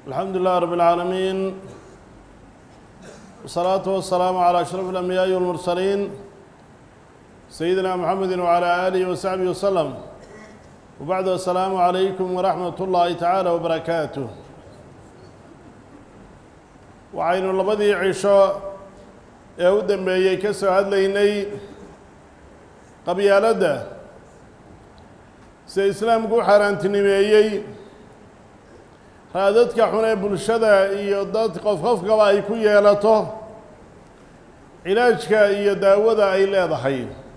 الحمد لله رب العالمين والصلاة والسلام على أشرف الأنبياء والمرسلين سيدنا محمد وعلى آله وصحبه وسلم وبعد السلام عليكم ورحمة الله تعالى وبركاته waxaynu labadii cisho ee u dambeeyey ka soo hadlaynay qabyaaladda sida islaamku u xaaraantinimeeyey raadadka xun ee bulshada iyo dad qof qofkaba ay ku yeelato cilaajka iyo daawada ay leedahay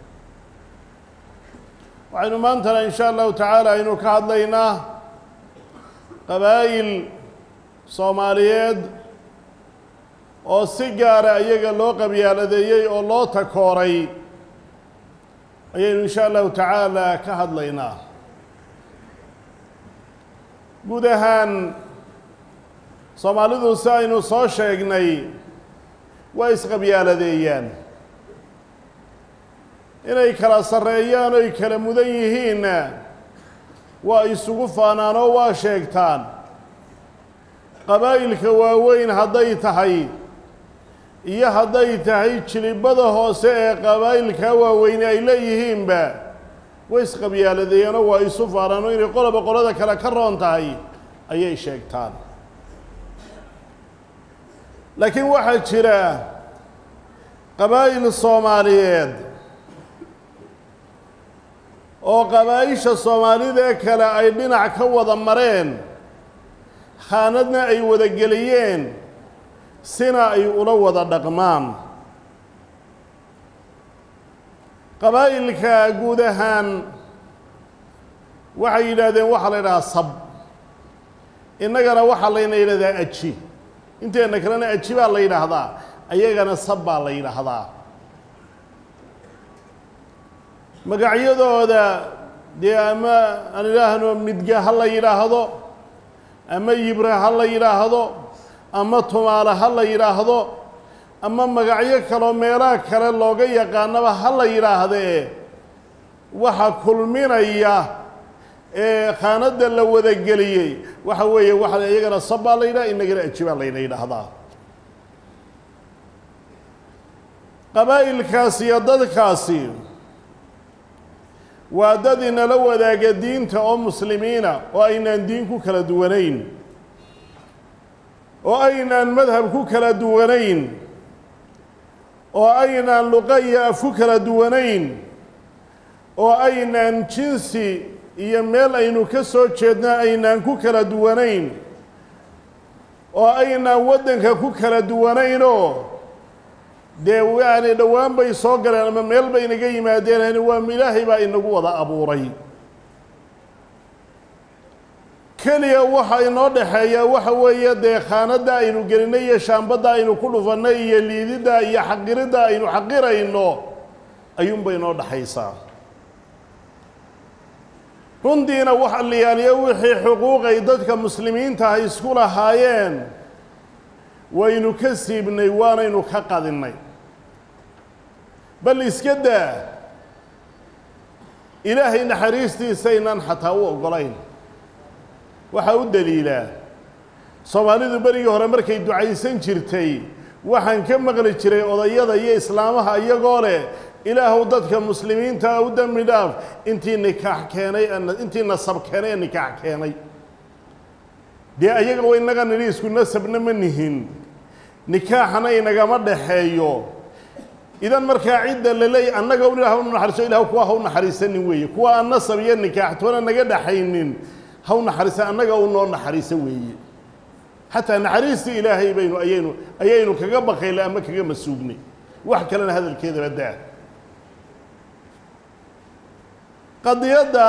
waxaynu maantana in sha allahu tacaala aynu ka hadlaynaa qabaa'il soomaaliyeed oo si gaara iyaga loo qabyaaladeeyey oo loo takooray ayaynu in sha allahu tacaala ka hadlaynaa guud ahaan soomaalidu si aynu soo sheegnay waa isqabyaaladeeyaan inay kala sarreeyaan oy kala mudan yihiinna waa isugu faanaan oo waa sheegtaan qabaa'ilka waaweyn hadday tahay iyo hadday tahay jilibada hoose ee qabaa'ilka waaweyne ay leeyihiinba way isqabyaaladeeyaanoo waa isu faanaan oo inay qoloba qolada kale ka roon tahay ayay sheegtaan laakiin waxaa jira qabaa'il soomaaliyeed oo qabaa'isha soomaalida kale ay dhinac ka wada mareen khaanadna ay wada geliyeen sina ay ula wada dhaqmaan qabaa'ilka guud ahaan waxay yidhaahdeen waxaa la yidhahaa sab innagana waxaa layna yidhahdaa aji inteenna kalena aji baa la yidhaahdaa ayagana sab baa la yidhaahdaa magacyadooda dee ama aan idhaahno midga ha la yidhaahdo ama yibra ha la yidhaahdo ama tumaale ha la yidhaahdo ama magacyo kaloo meelaha kale looga yaqaanaba ha la yidhaahdee waxa kulminaya ee khaanadda la wadageliyey waxa weeye waxa iyagana sab baa la yidhaha inagana aji baa layna yidhaahdaa qabaa'ilkaasi iyo dadkaasi waa dad inala wadaaga diinta oo muslimiina oo aynaan diin ku kala duwanayn oo aynaan madhab ku kala duwanayn oo aynaan luqa iyo af ku kala duwanayn oo aynaan jinsi iyo meel aynu ka soo jeedna aynaan ku kala duwanayn oo aynaan waddanka ku kala duwanaynoo dee yani dhowaan bay soo galeen ama meel bay inaga yimaadeen waa ilaahay baa inagu wada abuuray keliya waxa inoo dhexeeya waxa weeye dee khaanadda aynu gelinay iyo shaambadda aynu ku dhufannay iyo liididda iyo xaqiridda aynu xaqirayno ayuunbay inoo dhexaysaa runtiina waxa liyaaliyo wixii xuquuqay dadka muslimiinta ah isku lahaayeen waynu ka siibnay waanaynu ka qadinnay bal iska daa ilaahay naxariistiisaynan xataa u oggolayn waxaa u daliilaa soomaalidu berigii hore markay ducaysan jirtay waxaan ka maqli jiray odayada iyo islaamaha iyagoo leh ilaahuw dadka muslimiintaa u dembi dhaaf intii nikaax keenay intii nasab keenay ee nikaax keenay dee ayaga wa inaga nidhi isku nasabna ma nihin nikaaxana inagama dhaxeeyo idan markaa cidda la leeyay annaga un ilah u naxariiso ilah kuwa ha u naxariisanin weeye kuwa aan nasab iyo nikaax toona naga dhaxaynin ha u naxariisa annaga u noo naxariiso weeye xataa naxariistii ilaahay baynu ayaynu ayaynu kaga baqayla ama kaga masuugnay wax kalena hadalkeedaba daa qadiyadda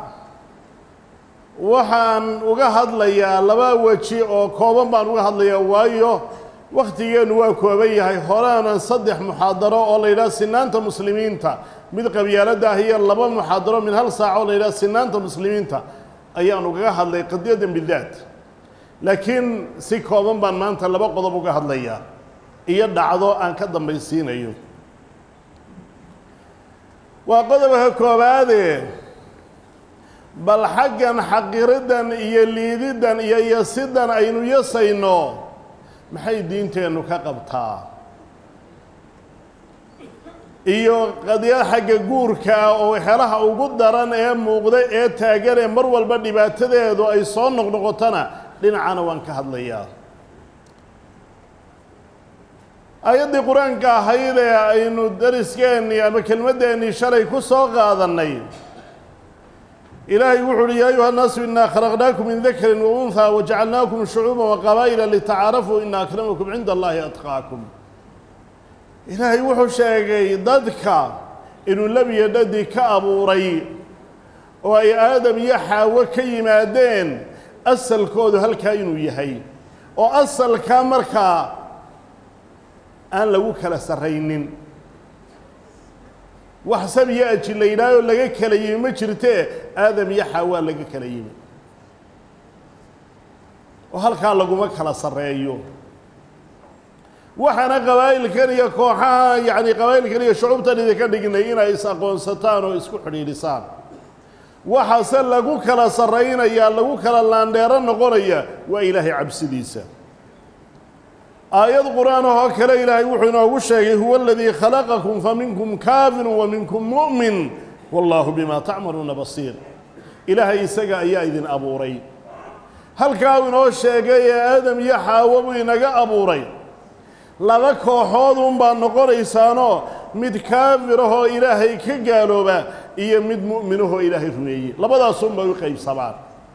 waxaan uga hadlayaa laba weji oo kooban baan uga hadlayaa waayo wakhtigeennu waa kooban yahay horaanan saddex muxaadaro oo la yidhaha sinaanta muslimiinta mid qabyaaladda ah iyo laba muxaadaro min hal saac oo la yidhaha sinaanta muslimiinta ayaan ugaga hadlay qadiyaddan bidaat laakiin si kooban baan maanta laba qodob uga hadlayaa iyo dhacdo aan ka dambaysiinayo waa qodobka koobaade bal xaggan xaqiriddan iyo liididdan iyo yasiddan aynu yasayno maxay diinteennu ka qabtaa iyo qadiyad xagga guurka ah oo xelaha ugu daran ee muuqda ee taagan ee mar walba dhibaatadeedu ay soo noqnoqotona dhinacana waan ka hadlayaa aayaddii qur-aanka ahayd ee aynu dariskeenii ama kelmaddeennii shalay ku soo qaadannay ilaahay wuxu uhi yaa ayuha nnaasu inaa khalaqnaakum min dakarin wa unhaa wajacalnaakum shucuuban wa qabaa'ila litacaarafuu ina akramakum cinda allahi atqaakum ilaahay wuxuu sheegay dadka inuu lebiyo dhadi ka abuuray oo ay aadam iyo xaawo ka yimaadeen asalkoodu halkaa inuu yahay oo asalkaa markaa aan lagu kala sarraynin wax sab iyo aji la yidhaahoo laga kala yimi ma jirtee aadam iyo xaawaa laga kala yimi oo halkaa laguma kala sarreeyo waxaana qabaa'ilkan iyo kooxaha yacni qabaa'ilkan iyo shucubtan idinka dhignay inay is-aqoonsataan oo isku xidhiidhisaan waxaase lagu kala sarraynayaa lagu kala laandheero noqonaya waa ilaahay cabsidiisa aayad qur-aan ahoo kale ilaahay wuxuu inoogu sheegay huwa aladii khalaqakum faminkum kaafirun wa minkum mu'min wallaahu bimaa tacmaluuna basiir ilaahay isaga ayaa idin abuuray halkaa uu inoo sheegay ee aadam iyo xaawo buu inaga abuuray laba kooxood unbaa noqonaysaanoo mid kaafir ahoo ilaahay ka gaalooba iyo mid mu'minahoo ilaahay rumeeyey labadaasunbay u qaybsamaan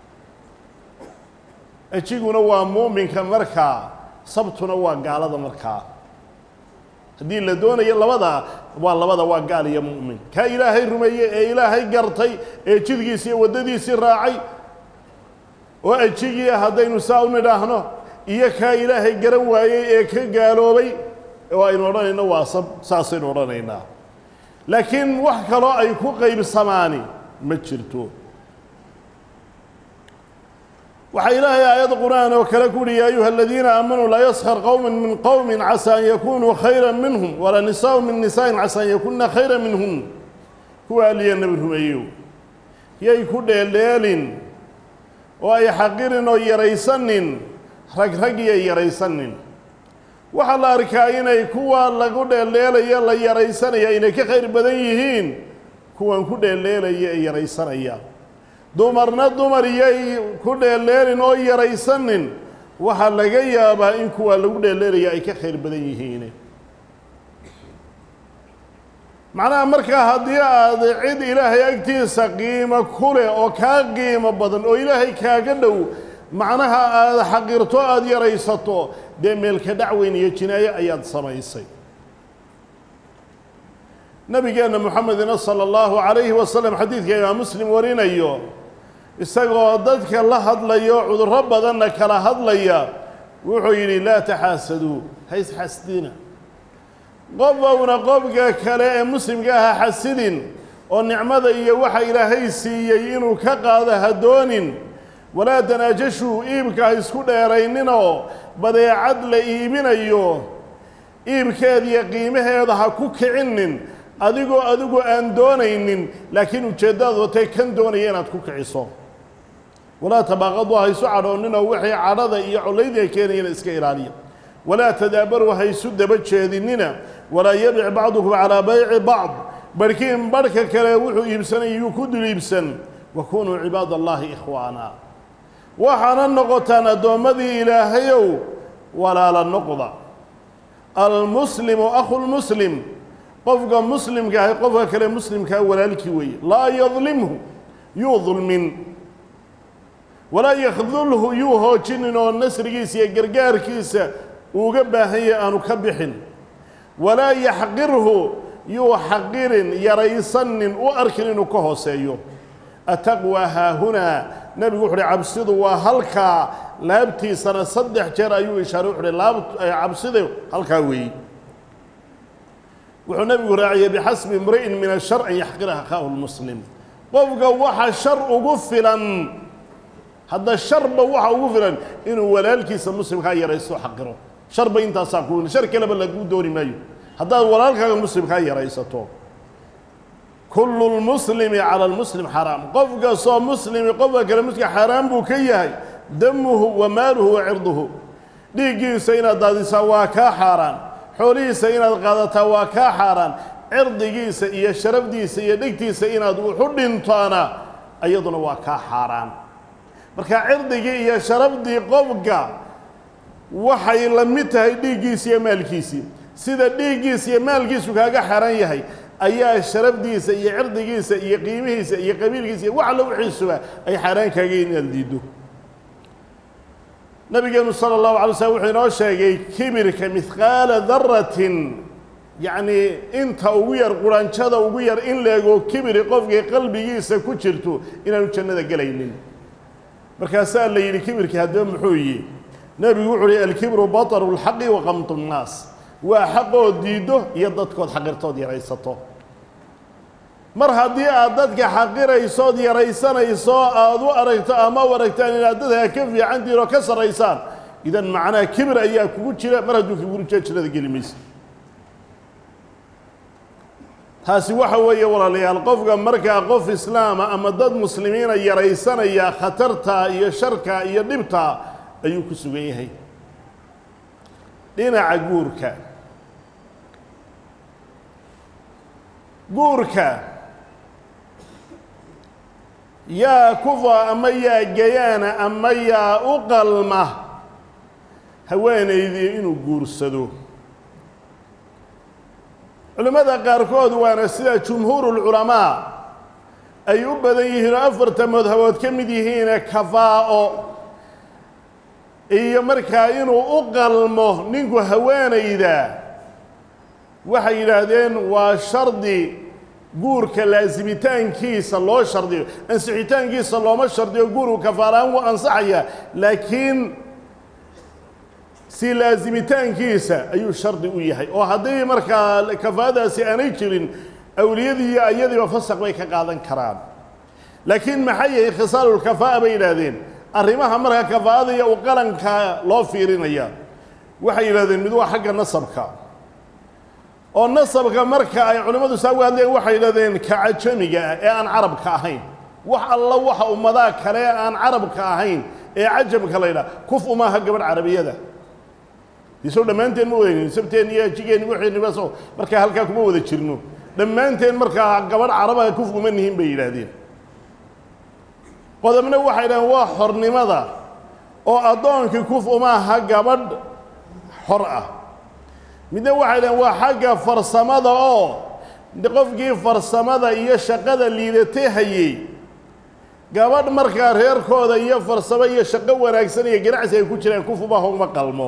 ejiguna waa mu'minka markaa sabtuna waa gaalada markaa haddii la doonayo labada waa labada waa gaal iyo mu'min kaa ilaahay rumeeyey ee ilaahay gartay ee jidgiisi iyo waddadiisii raacay oo ajigii haddaynu saa u nidhaahno iyo kaa ilaahay garan waayey ee ka gaaloobay oo aynu odhanayno waa sab saasaynu odhanaynaa laakiin wax kaloo ay ku qaybsamaani ma jirto waxaa ilaahay aayad qur-aan oo kale ku uhi yaa ayuha aladiina aamanuu laa yaskar qowma min qowmin casa an yakunuu khayra minhum walaa nisaau min nisaain casa an yakuna khayra minhun kuwa aliya nebi rumeeyow yay ku dheeldheelin oo ay xaqirin oo yaraysanin rag rag iyo yaraysanin waxaa la arkaa inay kuwa lagu dheeldheelaya la yaraysanaya inay ka khayr badan yihiin kuwan ku dheeldheelaya ee yaraysanaya dumarna dumar iyay ku dheeldheelin oo yaraysanin waxaa laga yaabaa in kuwa lagu dheeldheelaya ay ka khayr badan yihiin macnaha markaa haddii aad cid ilaahay agtiisa qiimo ku leh oo kaa qiimo badan oo ilaahay kaaga dhow macnaha aada xaqirto aada yaraysato dee meelka dhacweyn iyo jinaayo ayaad samaysay nabigeenna moxamedina sala allahu calayhi wasalam xadiidka imaam muslim warinayo isagoo dadka la hadlayo cudurro badanna kala hadlaya wuxuu yidhi laa taxaasaduu ha isxasdina qofowna qofka kale ee muslimka aha xasidin oo nicmada iyo waxa ilaahay siiyey inuu ka qaado ha doonin walaa tanaajashuu iibka ha isku dheerayninoo badeecad la iibinayo iibkeediyo qiimaheeda ha ku kicinin adigoo adigu aan doonaynin laakiin ujeeddadaad watay kan doonaya inaad ku kiciso walaa tabaaqaduu ha isu cadhooninoo wixii cadhada iyo collaydiga keenayana iska ilaaliya walaa tadaabaruu ha isu daba jeedinina walaa yabic bacdukum calaa bayci bacd barhkiin barhka kale wuxuu iibsanay yuu ku dul iibsan wakunuu cibaad allaahi ikhwaana waxaana noqotaan addoommadii ilaahayow walaala noqda almuslimu akhu lmuslim qofka muslimka ahay qofka kale muslimkaa walaalkii weeye laa yadlimhu yuu dulmin walaa yakdulhu yuu hoojinin oo nasrigiisa iyo gargaarkiisa uuga baahan yahay aanu ka bixin walaa yaxqirhu yuu xaqirin yaraysanin u arkin inuu ka hooseeyo ataqwa haahunaa nebigu wuxu uhi cabsidu waa halkaa laabtiisana saddex jeer ayuu ishaaray wuxu uhi laab cabsida halkaa weeyi wuxuu nebigu raaciyey bixasbi imri'in min ashar an yaxqira akhaahu lmuslim qofka waxa shar ugu filan hadda sharba waxa ugu filan inuu walaalkiisa muslimkaa yaraysto xaqiro sharba intaasaa ku shar kaleba laguu dooni maayo haddaad walaalkaaga muslimkaa yaraysato kullu lmuslimi cala lmuslim xaraam qof kastoo muslimi qofka kale muslimka xaaraan buu ka yahay damuhu wa maaluhu wa cirduhu dhiiggiisa inaad daadisaa waa kaa xaaraan xoolihiisa inaad qaadataa waa kaa xaaraan cirdigiisa iyo sharafdiisa iyo dhegtiisa inaad wuxu dhintoona iyaduna waa kaa xaaraan marka cirdigii iyo sharafdii qofka waxay la mid tahay dhiiggiisa iyo maalkiisii sida dhiiggiisa iyo maalkiisu kaaga xaran yahay ayaa sharafdiisa iyo cirdigiisa iyo qiimihiisa iyo qabiilkiisa iyo wax alla wixiisuba ay xaaraan kaagayin inaad diiddo nabigeenu sala allahu alay slm wuxuu inoo sheegay kibirka mihqaala daratin yacnii inta ugu yar quranjada ugu yar in leegoo kibiri qofkii qalbigiisa ku jirto inaanu jannada gelaynin markaasaa la yidhi kibirkii haddaba muxuu yihi nebigu wuxuu uhi alkibru bataru lxaqi wa qamtu nnaas waa xaqood diiddo iyo dadkood xaqirtood yaraysato mar haddii aad dadka xaqiraysood yaraysanayso aad u aragto ama u aragtaan inaad dadka ka fiicantihin oo ka sarraysaan idan macnaha kibir ayaa kugu jira mar hadduu kibir jiro jannada geli maysa taasi waxa weeye walaalayaal qofka markaa qof islaama ama dad muslimiina yaraysanaya khatarta iyo sharka iyo dhibta ayuu ku sugan yahay dhinaca guurka guurka yaa kufa ama yaa gayaana ama yaa u qalma haweenaydii inuu guursado culimmada qaarkood waana sida jumhuurulculamaa ay u badan yihiin oo afarta madhabood ka mid yihiine kafaa'o iyo markaa inuu u qalmo ninku haweenayda waxay yidhaahdeen waa shardi guurka laasimitaankiisa loo shardiyo ansixitaankiisa looma shardiyo guurku kafaaraan wuu ansaxaya laakiin si laasimitaankiisa ayuu shardi u yahay oo haddii markaa kafaadaasi aanay jirin awliyadii iyo ayadiiba fasaq bay ka qaadan karaan laakiin maxay yahay khisaalulkafaa'a bay yidhaahdeen arrimaha markaa kafaa'ada iyo u qalanka loo fiirinaya waxay yidhahdeen mid waa xagga nasabka oo nasabka marka ay culimmadu saa uga hadleen waxay yidhahdeen ka cajamiga ah ee aan carabka ahayn wax alla waxa ummadaha kale ee aan carabka ahayn ee cajamka la yidhaha kuf umaaha gabadh carabiyada isoo dhammaanteen ma wadaynin sabteen iyo jigeenni wixiiniba soo markaa halkaa kuma wada jirno dhammaanteen markaa gabadh carabaha kuf uma nihin bay yidhaahdeen qodobna waxay yidhahdeen waa xornimada oo addoonkii kuf umaaha gabadh xor ah midna waxay dhaheen waa xagga farsamada oo qofkii farsamada iyo shaqada liidatay hayey gabadh markaa reerkooda iyo farsamo iyo shaqo wanaagsan iyo ganacsi ay ku jiraan kufubaha uma qalmo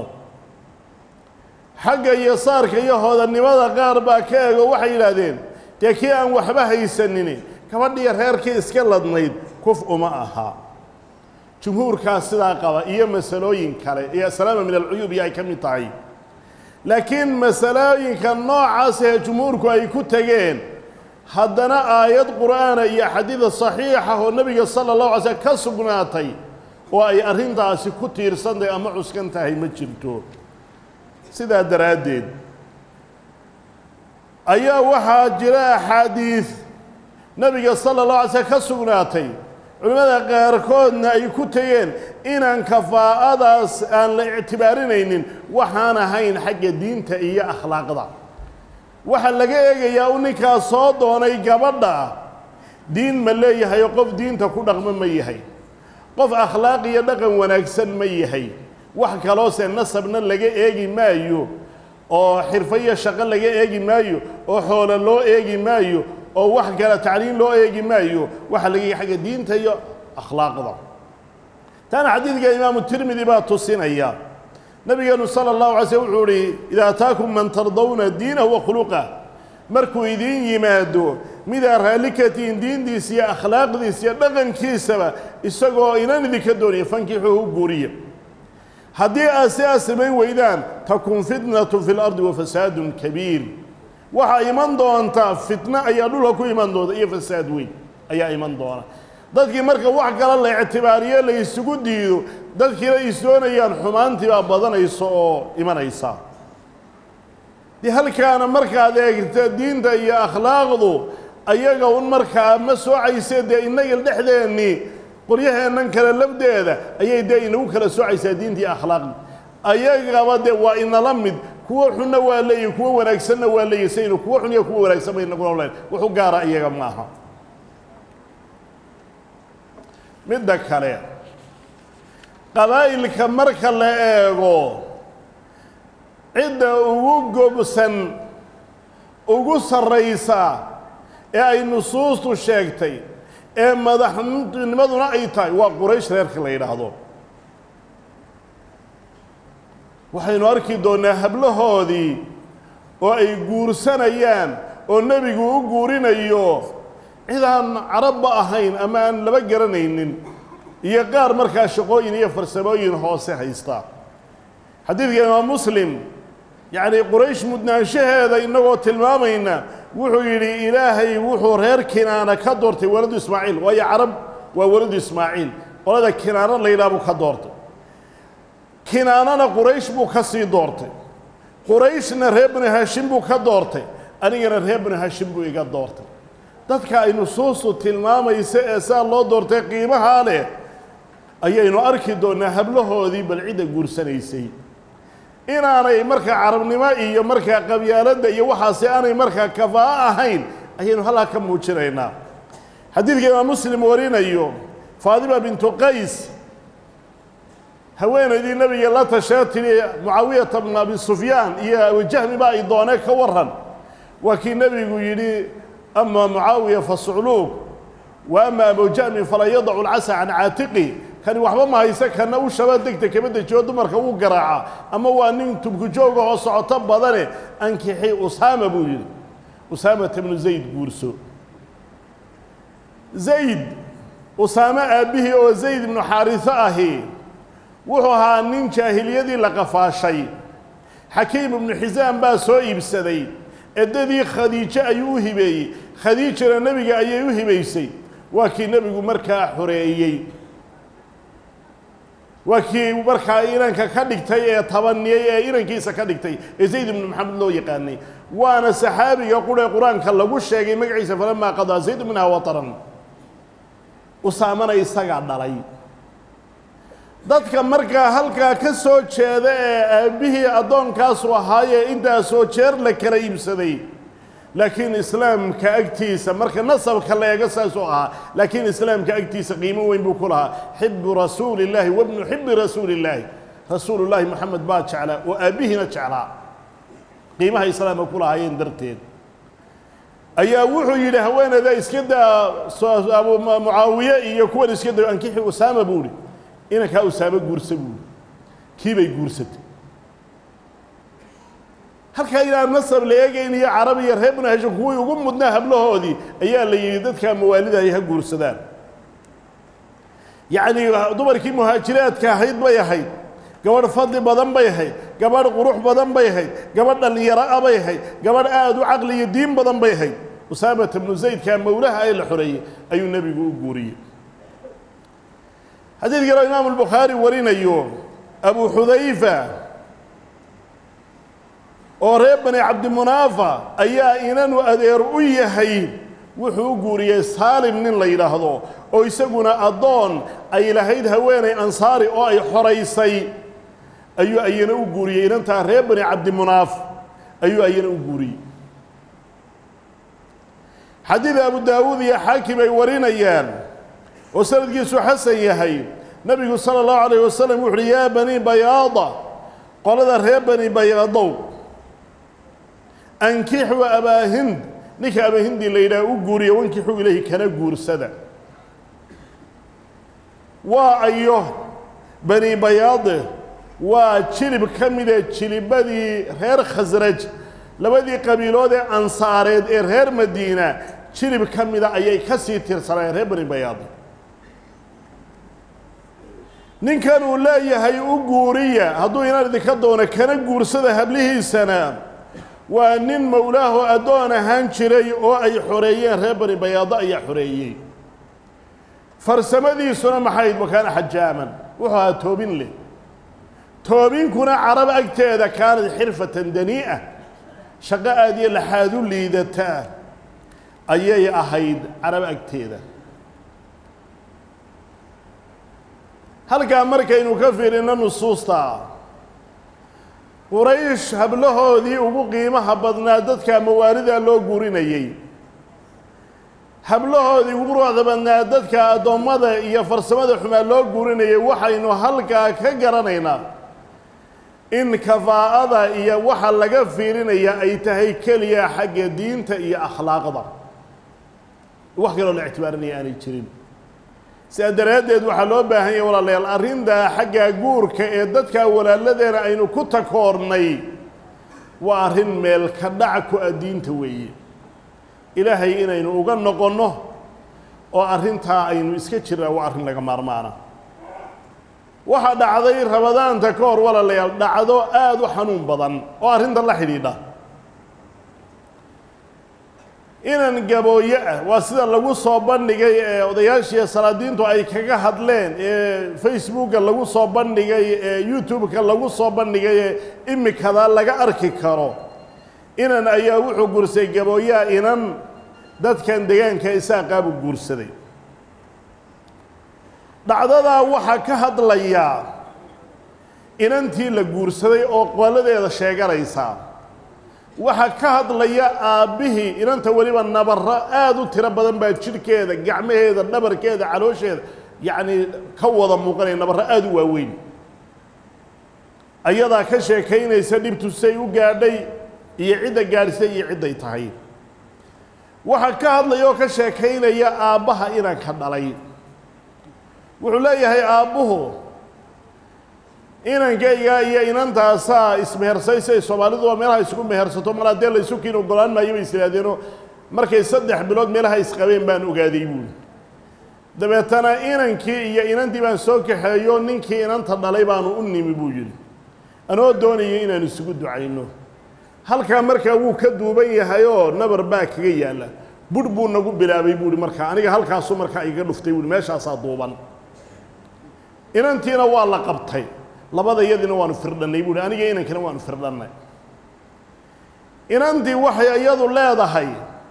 xagga iyo saarka iyo hodanimada qaar baa ka ego waxay yidhaahdeen dee kii aan waxba haysanini gabadhiyo reerkii iska ladnayd kuf uma aha jumhuurkaas sidaa qaba iyo masalooyin kale iyo asalaama min alcuyuub iyo ay ka mid tahay laakiin masalooyinka noocaas ee jumhuurku ay ku tegeen haddana aayad qur'aana iyo xadiida saxiixa oo nebiga sala allahu alay slm ka sugnaatay oo ay arrintaasi ku tiirsantahay ama cuskan tahay ma jirto sidaa daraaddeed ayaa waxaa jira axaadiid nebiga sala allahu alay slm ka sugnaatay culimmada qaarkoodna ay ku tegeen inaan kafaa'adaas aan la ictibaarinaynin waxaan ahayn xagga diinta iyo akhlaaqda waxaa laga eegayaa u ninkaas soo doonay gabadha diin ma leeyahay oo qof diinta ku dhaqmo ma yahay qof akhlaaq iyo dhaqan wanaagsan ma yahay wax kaloose nasabna laga eegi maayo oo xirfo iyo shaqo laga eegi maayo oo xoolo loo eegi maayo oo wax kale tacliim loo eegi maayo waxaa laga eegi xagga diinta iyo akhlaaqda taana xadiidka imaamu tirmidi baa tusinaya nabigeenu sala allahu alay slm wuxuu uhi idaa ataakum man tardawna diinahu wa khuluqah markuu idiin yimaado midaa raalli ka tihiin diintiisa iyo akhlaaqdiisa iyo dhaqankiisaba isagoo inan idinka doonaya fankixuhu guuriya haddii aad sidaas samayn weydaan takun fitnatu fi lardi wa fasaadun kabiir waxaa iman doontaa fitno ayaa dhulka ku iman doonta iyo fasaad weyn ayaa iman doona dadkii marka wax kale la ictibaariyo la isugu diido dadkiina isdoonayaan xumaantii baa badanaysa oo imanaysa dee halkaana markaad eegta diinta iyo akhlaaqdu ayaga un markaa ma soocayse dee innaga dhexdeennii qoryaheennan kale lafdeeda ayay dee inagu kala soocaysaa diintii akhlaaqi ayagaba dee waa inala mid kuwo xunna waa leeyihi kuwo wanaagsanna waa leeyihi saynu kuwo xun iyo kuwo wanaagsan bay inaguna leen wuxu gaara iyaga maaha midda kale qabaa'ilka marka la eego cidda ugu gobsan ugu sarraysa ee ay nusuustu sheegtay ee madaxnimaduna ay tahay waa quraysh reerka la yidhaahdo waxaynu arki doonnaa hablahoodii oo ay guursanayaan oo nebigu u guurinayo cid aan carabba ahayn ama aan laba garanaynin iyo qaar markaa shaqooyin iyo farsamooyin hoose haysta xadiidka imaam muslim yacni quraysh mudnaanshaheeda innagoo tilmaamayna wuxuu yidhi ilaahay wuxuu reer kinaana ka doortay waladu ismaaciil waayo carab waa waladu ismaaciil qolada kinaana la yidhaha buu ka doortay kinaanana quraysh buu ka sii doortay qurayshna reer binu haashim buu ka doortay anigana reer binu haashim buu iga doortay dadka ay nusuustu tilmaamaysa ee saa loo doortay qiimahaa leh ayaynu arki doonnaa hablahoodii bal cidda guursanaysay inaanay markaa carabnimo iyo markaa qabyaaladda iyo waxaasi aanay markaa kafaa'o ahayn ayaynu halkaa ka muujinaynaa xadiidka imaam muslim warinayo faadima bintu qays haweenaydii nebiga la tashee tidhi mucaawiyata bna abi sufyaan iyo abujahmi ba ay doonee ka waran waa kii nebigu yidhi ama mucaawiya fa sucluug wa ama abujahmin falaa yadacu lcasa can caatiqi kani waxba ma hayse kana u shaba degta kama dejiyo dumarka wuu garaaca ama waa nin tubkujooga oo socoto badane ankixi usaama buu yidhi usaamata bnu zayd guurso zayd usaame aabbihii oo zayd ibnu xaariso ahi wuxuu ahaa nin jaahiliyadii la qafaashay xakiim ibnu xisaam baa soo iibsaday eddadii khadiijo ayuu u hibeeyey khadiijana nebiga ayay u hibaysay waa kii nebigu markaa xoreeyey waa kii markaa inanka ka dhigtay ee tabaniyey ee inankiisa ka dhigtay ee zayd ibnu maxamed loo yaqaanay waana saxaabiga quree qur-aanka lagu sheegay magaciisa falamaa qadaa zayd minhaa wataran usaamana isagaa dhalay dadka markaa halkaa ka soo jeeda ee aabbihii addoonkaasu ahaayee intaasoo jeer la kala iibsaday laakiin islaamka agtiisa marka nasabka la eego saasuu ahaa laakiin islaamka agtiisa qiimo weyn buu ku lahaa xibu rasuuli illaahi wabnu xibi rasuuli illaahi rasuulullaahi moxamed baa jeclaa oo aabbihiina jeclaa qiimaha islaamka ku lahaayeen darteed ayaa wuxuu yidhi haweeneyda iska daa abu mucaawiye iyo kuwan iska dayo ankixi usaama buu ihi inankaa usaamo guursa buuhi kii bay guursatay halkaa inaan nasab la eegayn iyo carab iyo reer binu hashim kuwii ugu mudnaa hablahoodii ayaa la yidhi dadkaa mawaalida ay ha guursadaan yacnii dumarkii muhaajiraadka ahayd bay ahayd gabadh fadli badan bay ahayd gabadh qurux badan bay ahayd gabadh dhallinyaro a bay ahayd gabadh aada u caqli iyo diin badan bay ahayd usaamata bnu zaydkaa mowlaha ee la xoreeyey ayuu nebigu u guuriyey xadiid kaloo imaamu albukhaari warinayo abu xudayfa oo reer bani cabdimunaafa ayaa inanu adeer u yahay wuxuu u guuriyey saalim nin la yidhaahdo oo isaguna addoon ay lahayd haweenay ansaari oo ay xoraysay ayuu ayana u guuriyey inantaa reer bani cabdimunaaf ayuu ayana u guuriyey xadiid abu daawuud iyo xaakim ay warinayaan oo sanadkiisu xasan yahay nebigu sala allahu calayh wasalam wuxu uhi yaa bani bayaada qolada reer bani bayaadow ankixuu abaahind ninka abaahindi la yidhaha u guuriya wankixuu ilahi kana guursada waa ayo bani bayaade waa jilib ka mida jilibadii reer khasraj labadii qabiilood ee ansaareed ee reer madiina jilib ka mida ayay ka sii tirsanayeen reer bani bayaade ninkan uu leeyahay u guuriya hadduu inaan idinka doono kana guursada hablihiisana waa nin mowlaaho addoon ahaan jiray oo ay xoreeyeen reer bani bayaado ayaa xoreeyey farsamadiisuna maxayd wakaana xajaaman wuxuu ahaa toobin leh toobinkuna carab agteeda kaanad xirfatan danii'a shaqo aad iyo laxaad u liidataa ayay ahayd carab agteeda halkaa markaynu ka fiirino nusuusta quraysh hablahoodii ugu qiimaha badnaa dadka mawaalidaa loo guurinayey hablahoodii ugu ruuxda badnaa dadka addoommada iyo farsamada xumaa loo guurinayay waxaynu halkaa ka garanaynaa in kafaa'ada iyo waxa laga fiirinaya ay tahay keliya xagga diinta iyo akhlaaqda wax kaloo la ictibaarinaya aanay jirin sidaa daraaddeed waxaa loo baahan yahay walaalayaal arrintaa xagga guurka ee dadka walaaladeena aynu ku takoornay waa arrin meel ka dhac ku ah diinta weeye ilaahay inaynu uga noqonno oo arrintaa aynu iska jirnaa waa arrin laga maarmaana waxaa dhacday rabadaanta ka hor walaalayaal dhacdo aada u xanuun badan oo arrinta la xidhiidha inan gabooye ah waa sida lagu soo bandhigay ee odayaashii salaadiintu ay kaga hadleen ee facebooka lagu soo bandhigay ee youtube-ka lagu soo bandhigay ee imikada laga arki karo inan ayaa wuxuu guursaday gabooyaha inan dadkan degaanka isaaqaabu guursaday dhacdadaa waxaa ka hadlayaa inantii la guursaday oo qoladeeda sheeganaysa waxaa ka hadlaya aabbihii inanta weliba nabarro aada u tiro badan baa jidhkeeda gacmaheeda dhabarkeeda caloosheeda yacnii ka wada muuqanaya nabarro aada u waaweyn ayadaa ka sheekaynaysa dhibtu say u gaadhay iyo cidda gaadhisay iyo cidday tahay waxaa ka hadlaya oo ka sheekaynaya aabbaha inanka dhalay wuxuu leeyahay aabbuhu inankayga iyo inantaasaa ismehersay siay soomaalidu waa meelaha isku mehersato mar haddee la isu kiin ogolaan maayo bay is ihaahdeenoo markay saddex bilood meelaha isqabeen baan ogaaday buuli dabeetana inankii iyo inantii baan soo kaxeeyo ninkii inanta dhalay baanu u nimi buu yidhi anoo doonayay inaan isugu ducayno halkaa markaa wuu ka duuban yahayoo nabar baa kaga yaalla budh buu nagu bilaabay buuhi markaa aniga halkaasu markaa iga dhuftay buuhi meeshaasaa duuban inantiina waa la qabtay labada iyadiina waanu firdhannay buuhi aniga inankina waanu firdhannay inantii waxay iyadu leedahay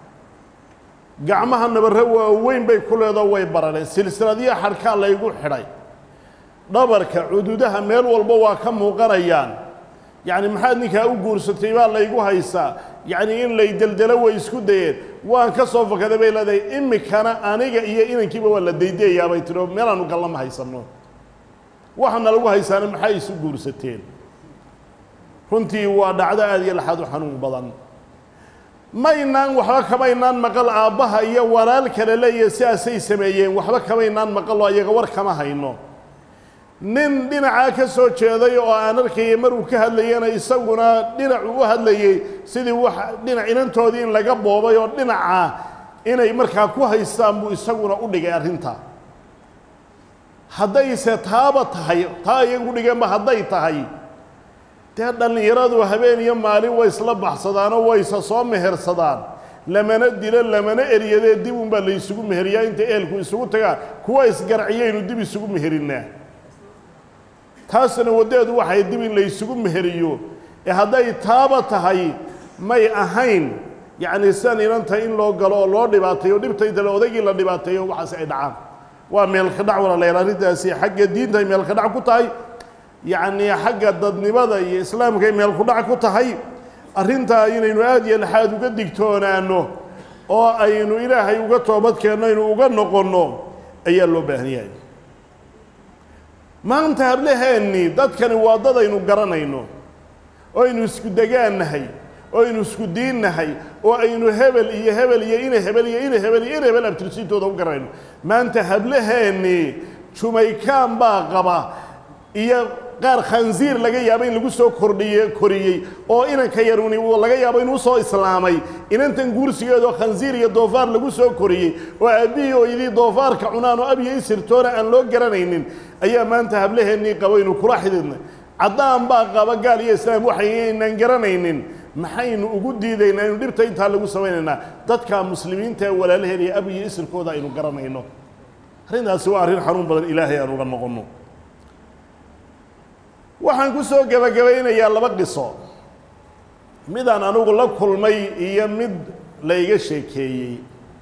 gacmaha nabarre waaweyn bay ku leedao way barareen silsiladiya xadhkaa laygu xidhay dhabarka cududaha meel walba waa ka muuqanayaan yacni maxaad ninkaa u guursatay baa laygu haysaa yacni in lay deldelo way isku dayeen waan ka soo fakaday bay leedahay imikana aniga iyo inankiiba waa la daydayayaa bay tidhi oo meelaanu gallama haysanno waxaana lagu haysaana maxay isu guursateen runtii waa dhacdo aada iyo laxaad u xanuun badan maynaan waxba kamaynaan maqal aabbaha iyo walaal kale leeya sidaasay sameeyeen waxba kamaynaan maqaloo iyaga war kama hayno nin dhinacaa ka soo jeeday oo aan arkayay maruu ka hadlayana isaguna dhinacu u hadlayey sidii wax dhinac inantoodii in laga boobay oo dhinaca inay markaa ku haystaan buu isaguna u dhigay arrinta haddayse taaba tahay taa iyagu dhigeenba hadday tahay dee dhallinyaradu habeen iyo maalin way isla baxsadaanoo wayse soo mehersadaan lamana dilo lamana eryadee dib unbaa la isugu meheriyaa inta ehelku isugu tagaan kuwa isgarciyaynu dib isugu meherinnaa taasna waddeedu waxay dib in la isugu meheriyo ee hadday taaba tahay may ahayn yacni sidan inanta in loo galo oo loo dhibaateeyo dhibtaydale odaygii la dhibaateeyo waxaas ay dhacaan waa meelka dhac walaalayaal arrintaasi xagga diinta ay meelka dhac ku tahay yacnii xagga dadnimada iyo islaamka ay meel ku dhac ku tahay arrintaa inaynu aada iyo laxaad uga digtoonaano oo aynu ilaahay uga toobadkeenno aynu uga noqonno ayaa loo baahan yahay maanta hablaheennii dadkani waa dad aynu garanayno oo aynu isku degaannahay oo aynu isku diinnahay oo aynu hebel iyo hebel iyo ina hebel iyo ina hebel iyo ina hebel abtirsiintooda u garanayno maanta hablaheennii jumaykaan baa qaba iyo qaar khansiir laga yaabo in lagu soo kordhiye koriyey oo inanka yaruni uu laga yaabo inuu soo islaamay inantan guursigeedoo khansiir iyo doofaar lagu soo koriyey oo aabbihii oo idii doofaarka cunaan oo abiyo isirtoona aan loo garanaynin ayaa maanta hablaheennii qaba inuu kula xididnay caddaan baa qaba gaal iyo islaam waxaynaan garanaynin maxaynu ugu diidaynaa inu dhibta intaa lagu samaynaynaa dadka muslimiinta ee walaalaheen iyo ab iyo isirkooda aynu garanayno arrintaasi waa arrin xanuun badan ilaahay aan uga noqonno waxaan ku soo gebagabaynayaa laba qiso midaan anugu la kulmay iyo mid layga sheekeeyey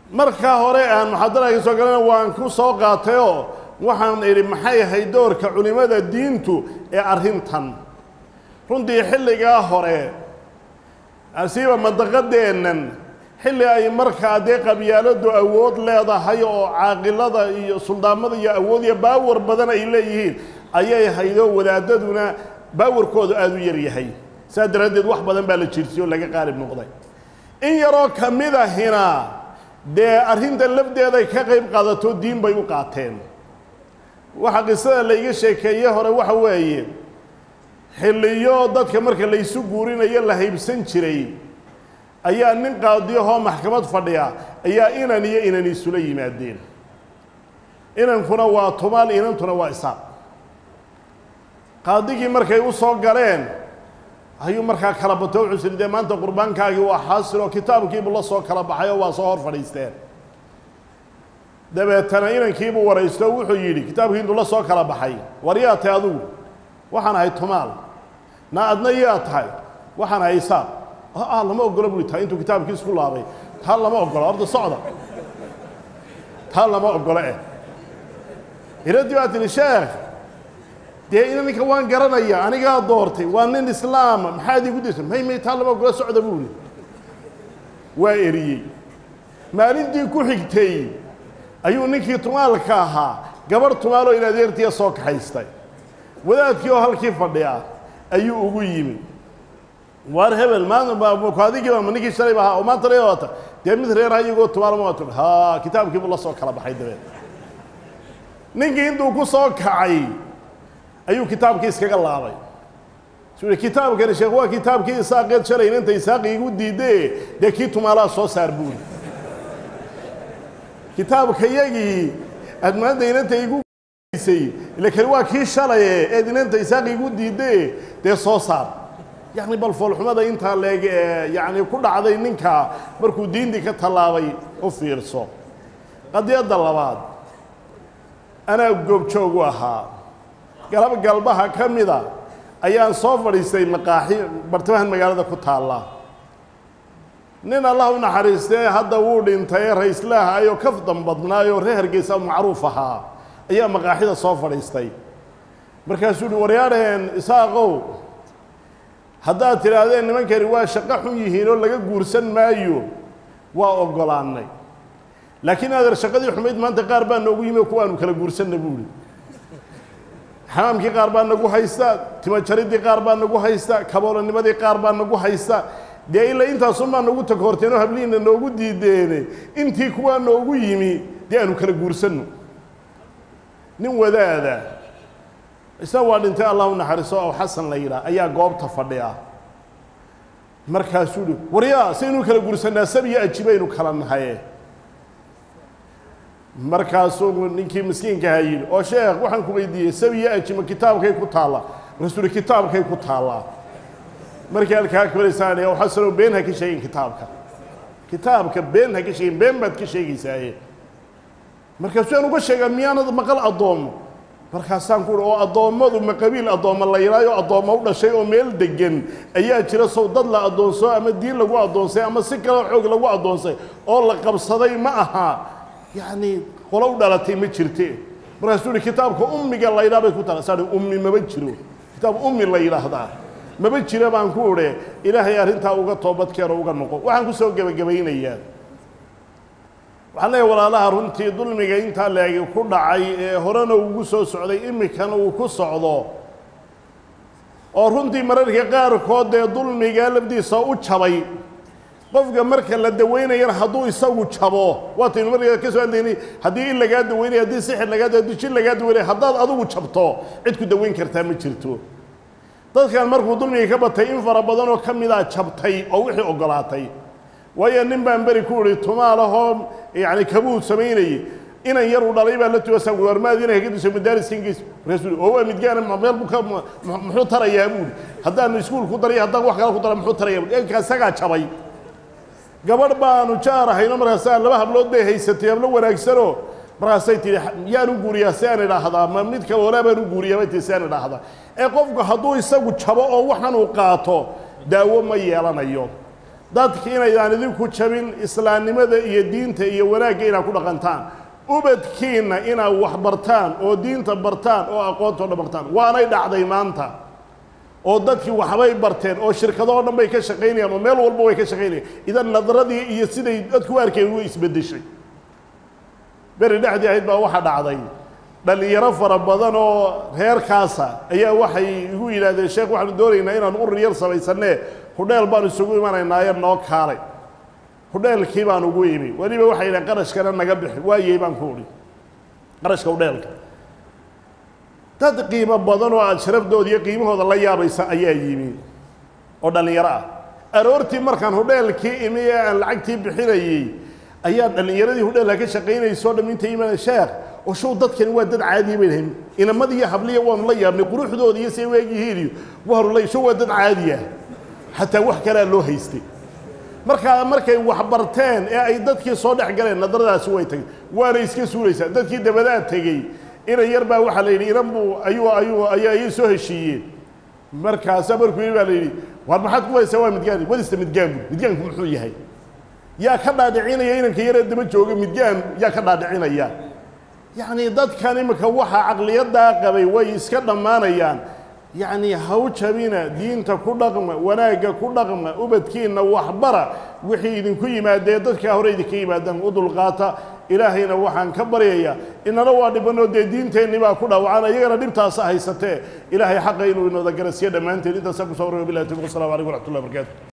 markaa hore aan muxaadara ka soo galana waan ku soo qaatayoo waxaan idhi maxay ahayd doorka culimmada diintu ee arrintan runtii xilligaa hore asiiba mandaqadeennan xilli ay markaa dee qabyaaladu awood leedahay oo caaqilada iyo suldaamada iyo awood iyo baawar badan ay leeyihiin ayay haydoo wadaadaduna baawarkoodu aada u yar yahay saas daraaddeed wax badan baa la jirsiyey oo laga qaalib noqday in yaroo ka mid ahina dee arrinta lafdeeday ka qayb qaadato diin bay u qaateen waxa qisada layga sheekeeye hore waxa weeye xilliyo dadka marka laysu guurinayo la haybsan jiray ayaa nin qaadiyahoo maxkamad fadhiya ayaa inan iyo inan isula yimaadeen inankuna waa tumaal inantuna waa isaaq qaadigii markay u soo galeen ayuu markaa kala bato wuxuu siri dee maanta qurbaankaagii waa xaasil oo kitaabkiibuu la soo kala baxay oo waa soo hor fadhiisteen dabeetana inankiibuu waraysto wuxuu yidhi kitaabkii intuu la soo kala baxay war yaa tahay adugu waxaan ahay tumaal na adna yaa tahay waxaan ahay isaaq ah lama ogolo bui taa intuu kitaabkii isku laabay taa lama ogolo horta socda taa lama ogolo eh iradii baa tihi sheekh dee ina ninka waan garanaya anigaa doortay waa nin islaama maxaad iigu dirta may may taa lama ogolo socda buuli waa eriyey maalintii ku xigtay ayuu ninkii tumaalka ahaa gabarh tumaaloo in adeertiya soo kaxaystay wadaadkii oo halkii fadhiya ayuu ugu yimi waar hebel maanta adigiiba ma ninkii shalayba ahaa oo maanta la wata dee mid reeraha iyagoo tumaalma waatu ha kitaabkiibuu la soo kala baxay dabeed ninkii intuu ku soo kacay ayuu kitaabkii iskaga laabay suu kitaabkani sheekh waa kitaabkii isaaqeed shalayna inta isaaqi igu diidee dee kii tumaalaha soo saar buuri kitaabka yagii aad maanta inanta igu say ila kani waa kii shalaye eed inanta isaaqi igu diidee dee soo saar yacni bal foolxumada intaa leeg ee yacni ku dhacday ninka markuu diintii ka tallaabay u fiirso qadiyadda labaad anaa goobjoog u ahaa galab galbaha ka mida ayaan soo fadhiistay maqaaxi bartamahan magaalada ku taalla nin allah u naxariistee hadda wuu dhintay ra-islaah ayoo kafdan badnaayoo reer hargeysa macruuf ahaa ayaa maqaaxida soo fadhiistay markaasuu uhi waryaadheen isaaqow haddaad tidhaahdeen nimankani waa shaqo xun yihiin oo laga guursan maayo waa oggolaannay laakiin adeer shaqadii xumayd maanta qaar baa noogu yimi oo kuwaanu kala guursanna buuhi xamaamkii qaar baa nagu haysta timajaridii qaar baa nagu haysta kaboolanimadii qaar baa nagu haysta dee ilaa intaasunbaa nagu takoorteen oo hablihiina noogu diideene intii kuwaa noogu yimi dee aanu kala guursanno nin wadaada isna waa dhintay allah u naxariiso aw xasan la yidhaah ayaa goobta fadhiya markaasuu uhi waryaa saynu kala guursanaa sabiyo ajibaynu kala nahaye markaasuu ninkii miskiinkaha yidhi oo sheekh waxaan ku weydiiyey sabiyo ajima kitaabkay ku taalla markaasuu uhi kitaabkay ku taallaa markii halkaa kabaraysaane aw xasanow been ha ka sheegin kitaabka kitaabka been ha ka sheegin been baad ka sheegaysaaye markaasuu aan uga sheegaa miyaanad maqal addoommo markaasaan ku uhi oo addoommadu ma qabiil addoommo la yidhaayo addoommo u dhashay oo meel degan ayaa jira sow dad la addoonsoo ama diin lagu addoonsay ama si kaleo xoog lagu addoonsay oo la qabsaday ma aha yacni qolo u dhalatay ma jirte markaasuu uhi kitaabka ummiga la yidhaha bay ku tala saa ummi maba jiro kitaab ummi la yidhaahdaa maba jira baan ku udhe ilaahay arrintaa uga toobadkeeno uga noqo waxaan ku soo gebagabaynayaa waxaan leeyahay walaalaha runtii dulmiga intaa leegi ku dhacay ee horena ugu soo socday iminkana uu ku socdo oo runtii mararka qaarkood dee dulmiga lafdiisa u jabay qofka marka la daweynayana hadduu isagu jabo waataynu markaa ka soo hadlaynay haddii in lagaa daweynaya haddii sixir lagaa haddii jin lagaa daweynaya haddaad adigu jabto cid ku daweyn kartaa ma jirto dadkan markuu dulmiga ka batay in fara badan oo ka midaa jabtay oo wixii oggolaatay waayo nin baan beri ku idhi tumaalahoo yacni kabuud samaynayey inan yar uu dhalay baa la tugasaa warmaadiina kaga diso madaariska ingiriis markaasuu oo waa midgaana meel buu ka muxuu tarayaa buuri haddaanu iskuul ku daray haddaan wax kale ku dara muxuu tarayaa buuri enka isagaa jabay gabadh baanu jaar ahayno markaasaa laba hablood bay haysatay hablo wanaagsanoo markaasay tihi yaan u guuriyaa si aan idhaahdaa ma mid kale walaa baan u guuriyaa bay tihi si aan idhaahdaa ee qofku hadduu isagu jabo oo waxan uu qaato daawo ma yeelanayo dadka inaydaan idinku jabin islaamnimada iyo diinta iyo wanaagga inaad ku dhaqantaan ubadkiinna inaad wax bartaan oo diinta bartaan oo aqoonta o dhan bartaan waanay dhacday maanta oo dadkii waxbay barteen oo shirkadoo dhan bay ka shaqaynayaan oo meel walba way ka shaqaynayaan idan nadradii iyo siday dadku u arkeen way isbeddeshay beri dhexdii ahayd baa waxaa dhacday dhallinyaro fara badan oo reerkaasa ayaa waxay igu yidhahdeen sheekh waxaanu doonaynaa inaan urur yar samaysanee hudheel baanu isugu imanaynaayo noo kaalay hudheelkii baan ugu imi weliba waxay yidhahen qarashkana naga bixi waayey baan ku udhi qarashka hudheelka dad qiimo badan oo aada sharafdooda iyo qiimahooda la yaabaysa ayaa yimi oo dhallinyaro ah aroortii markaan hudheelkii imi ee aan lacagtii bixinayey ayaa dhallinyaradii hudheelka ka shaqaynaysoo dham intay imaana sheekh oo show dadkani waa dad caadiya bay dhahayn inamada iyo habliya waanu la yaabnay quruxdooda iyo say weegyihiin iyo waanu la show waa dad caadiya xataa wax kalea loo haystay markaa markay wax barteen ee ay dadkii soo dhex galeen nadaradaasi way tageen waana iska suulaysaa dadkii dabadaa tegey inan yar baa waxaa la yidhi inan buu ayuu ayuu ayaa ayay soo heshiiyeen markaasaa markuu yidhi baa la yidhi war maxaad ku haysaa waa midgaan wadista midgaan buu midgaanku muxuu yahay yaa ka dhaadhicinaya inanka yaree daba jooga midgaan yaa ka dhaadhicinaya yacni dadkan imika waxaa caqliyadaa qabay way iska dhammaanayaan yacni haw jabina diinta ku dhaqma wanaagga ku dhaqma ubadkiinna waxbara wixii idinku yimaadee dadkaa hore idinka yimaadaan u dulqaata ilaahayna waxaan ka baryayaa inana waa dhibanoo dee diinteenni baa ku dhaawacana iyagana dhibtaasa haysatee ilaahay xaqa inuu inooda garasiyo dhammaanteen intaasaa ku soo warrama billahi tawfiq wassalamu calaykum waraxmatullahi barakaatu